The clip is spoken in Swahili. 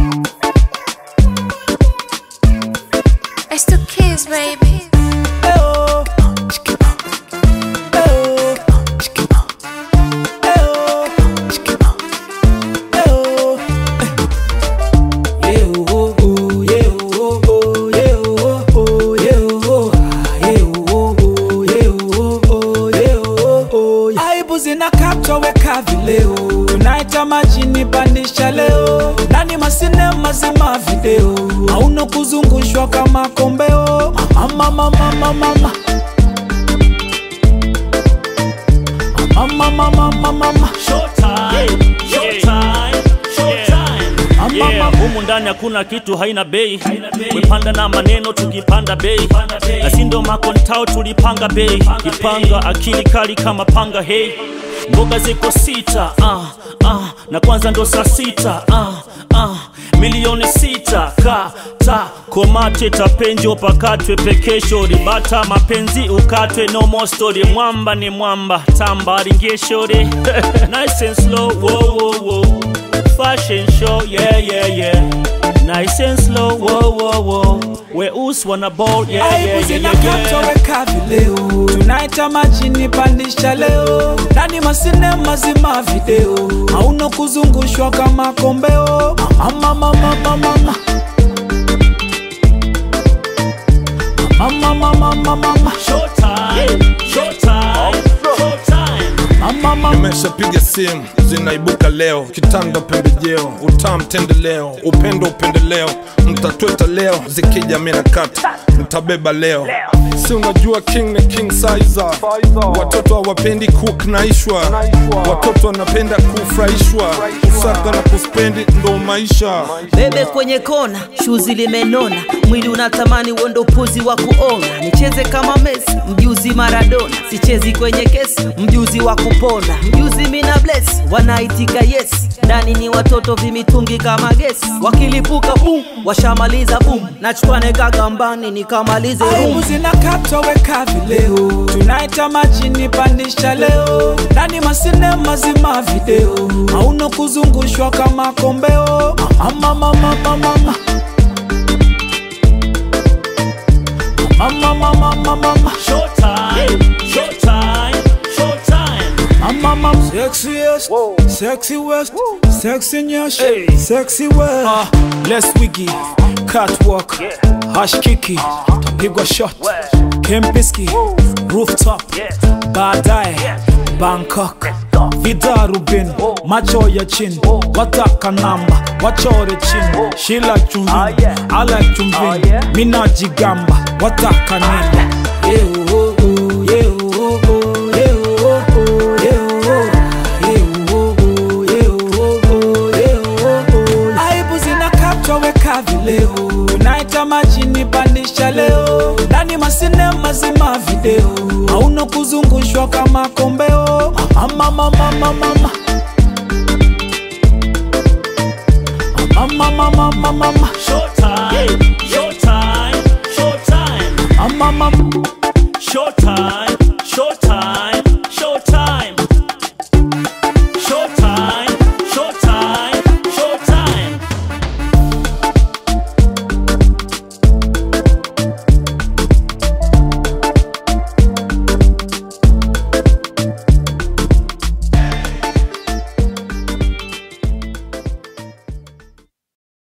It's the kids, baby. aibu zinakatoweka vileo tunaita majini pandisha leo ndani masine mazima video auno kuzungushwa kama kombeo mama mama mama mama mama mama mama mama Showtime, showtime, showtime. Yeah. Yeah, humu ndani hakuna kitu haina bei wepanda na maneno tukipanda bei na sindo makontao tulipanga bei kipanga akili kali kama panga hey mboga ziko sita ah, ah, na kwanza ndo saa sita ah, ah, milioni sita kata komate tapenjo pakatwe pekesho ribata mapenzi ukatwe no more story mwamba ni mwamba tamba ringeshore nice and slow whoa, whoa, whoa. fashion show yeah yeah yeah nice and slow whoa, whoa, whoa. weusi wana ball yeah, yeah, aibu yeah, yeah, yeah. zinakatoweka vileo tunaita majini pandisha leo ndani masine mazima video auno kuzungushwa kama kombeo mama mama mama mama mama mama mama mama Showtime, showtime, showtime. mama mama nimeshapiga simu zinaibuka leo kitanda pembejeo utam tendeleo upendo upendeleo mtatweta leo zikija mina kata mtabeba leo si unajua king ni king sizer watoto hawapendi kuknaishwa watoto wanapenda kufurahishwa kusaka na kuspendi ndo maisha bebe kwenye kona shuzi limenona mwili unatamani uondo upuzi wa kuona nicheze kama mesi mjuzi maradona sichezi kwenye kesi mjuzi wa kupona mjuzi mina bless wanaitika yes ndani ni watoto vimitungi kama gesi wakilipuka bum washamaliza bum nachukwane kagambani nikamalize aibu rum zinakatoweka vileo tunaita majini pandisha leo ndani masine mazima video auno kuzungushwa kama kombeo mama mama mama mama mama mama mama mama Showtime, showtime, showtime. mama mama sexiest sexy west sexy nyash sexy west ah less wiggy catwalk hash kiki tapigwa shot kempiski rooftop baadaye bangkok vidarubin macho ya chini wataka namba wachore chini shila chumvini ala chumvini minajigamba wataka nini Yeah, oh, oh, yeah, oh, oh, yeah, oh, oh, yeah, oh, yeah, oh, oh, yeah, oh, oh, yeah, oh, oh. aibu zinakatoweka vileo tunaita majini pandisha leo ndani masine mazima video auno kuzungushwa kama kombeo mama mama mama mama mama mama mama mama Showtime, showtime, showtime, mama mama showtime.